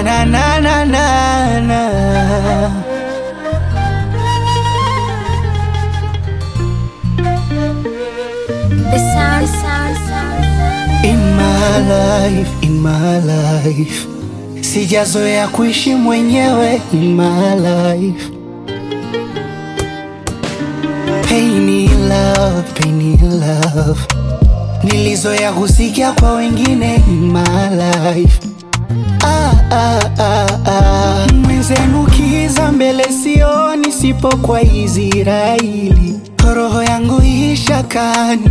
na na na na na na. The sound, sound, sound. In my life, in my life, sijazoea kuishi mwenyewe. In my life, pain in love, pain in love, nilizoea kusikia kwa wengine. In my life, ah, ah, ah, ah. Mwenzenu kiza mbele sioni, sipo kwa Israeli, roho yangu ishakani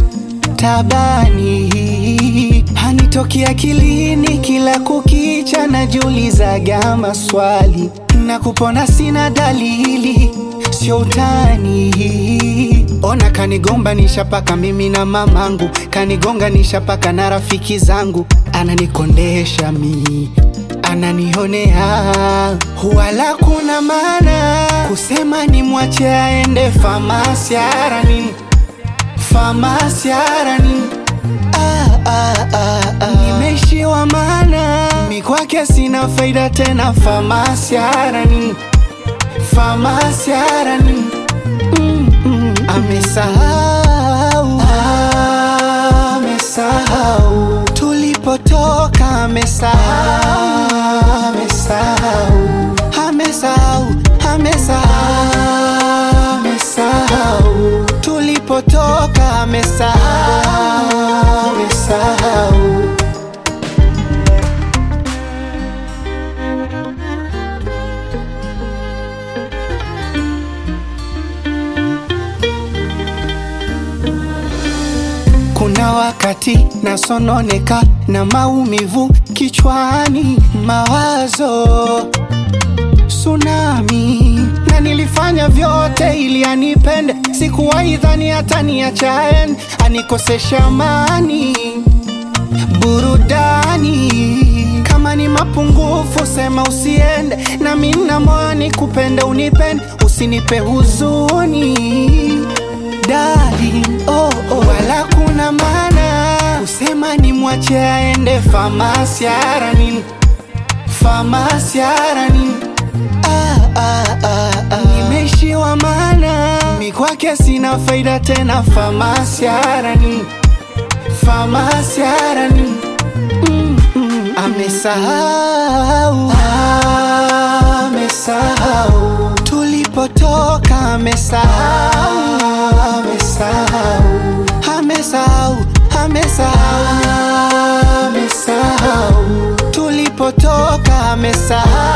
tabani hanitoki akilini, kila kukicha najiulizaga maswali na kupona sina dalili, sio utani. Ona kanigombanisha paka mimi na mamangu, kanigonganisha paka na rafiki zangu, ananikondesha mi ananionea wala kuna maana kusema ni mwache aende famasi arani famasi arani ah, ah, ah, ah. Nimeishiwa mana mi kwake sina faida tena famasi arani famasi arani mm, mm. Amesahau ah, amesahau tulipotoka amesahau amesahau amesahau amesahau amesahau tulipotoka amesahau amesahau Kuna wakati nasononeka na maumivu kichwani, mawazo tsunami, na nilifanya vyote ili anipende. Sikuwahi dhani hata niachaen, anikosesha amani, burudani. Kama ni mapungufu sema usiende, na mimi na moyo nikupende, unipende, usinipe huzuni darling, oh, oh. Wala kuna maana kusema ni mwache aende famasi arani famasi arani ah, ah, ah, ah. Nimeishiwa mana mi kwake sina faida tena famasi arani famasi arani mm, mm. Amesahau ah, amesahau tulipotoka amesahau amesahau amesahau amesahau amesahau tulipotoka amesahau